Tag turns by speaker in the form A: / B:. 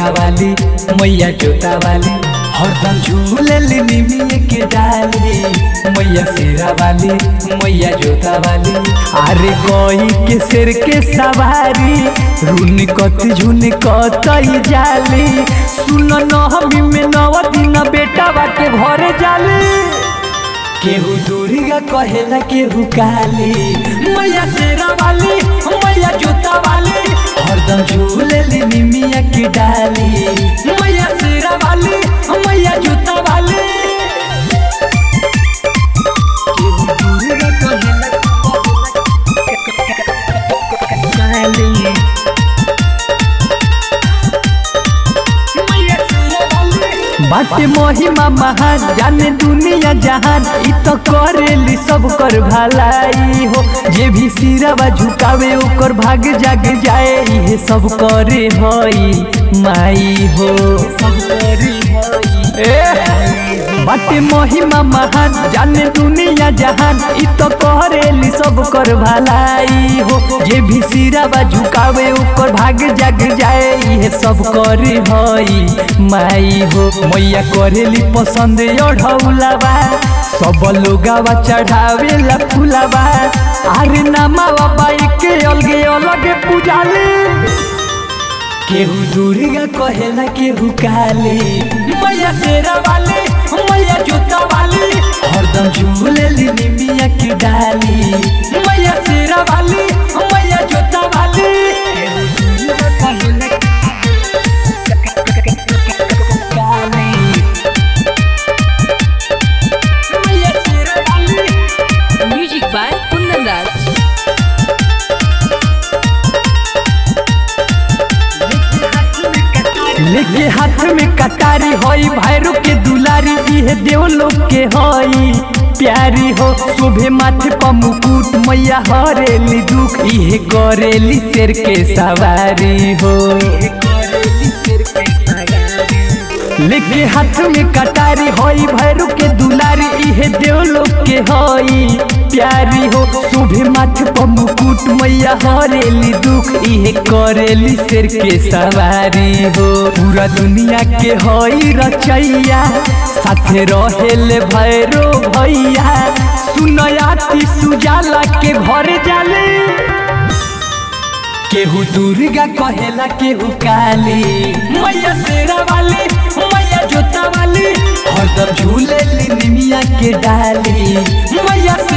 A: शेरा वाली मैया जोता वाली हरदम झूले निमिये के डाली मैया शेरा वाली मैया जोता वाली अरे कोई के सिर के सवारी रुन कत झुन कतई जाली सुन नहमी में नव दिन बेटा बाटे भरे जाली केहू दुर्गा कहेला केहू काली मैया शेरा वाली मैया जोता वाली हरदम झूले निमिया की डाली मैया शेरा वाली मैया जोता वाली केहू दुर्गा कहेला काली बाटे महिमा महान जाने दुनिया जहान इ तो करेली सब कर भलाई हो जे भी सिरवा झुकावे ओकर भाग जाग जाए ये सब करे हई माई हो सब करे बाटे महिमा महान जाने दुनिया जहान इ तो करेली सब कर भलाई हो जे भी सिरवा झुकावे ओकर भाग जाग जाए ये सब करे हई माई हो मैया करेली पसंद ओढ़ौलावा सब लोगावा चढ़ावेला फुलावा अरे नामावा बाई के अलगे अलगे पूजाले केहू दुर्गा कहेला केहू काली मैया शेरा वाली मैया जोता वाली हरदम झूले निमिया की डाली मैया शेरा वाली मैया जोता वाली केहू दुर्गा कहेला काली मैया शेरा वाली
B: Music by Kundan Raj.
A: लेके हाथ में कटारी होई भैरू के दुलारी इहे देव लोग के होई प्यारी हो शोभे माथे पर मुकुट मैया हरेली दुख इहे करेली शेर के सवारी हो लेके हाथ में कटारी होई भैरू के दुलारी इहे देव लोग के होई प्यारी हो शुभे माथे पर मुकुट मैया हरेली दुख इहे करेली शेर के सवारी हो पूरा दुनिया के होई रचैया साथे रहेले भैरो भैया सुनयाती सुजाला के घर जाले केहू दुर्गा कहेला केहू काली मैया शेरा वाली मैया जोता वाली हरदम झूले निमिया के डाली मैया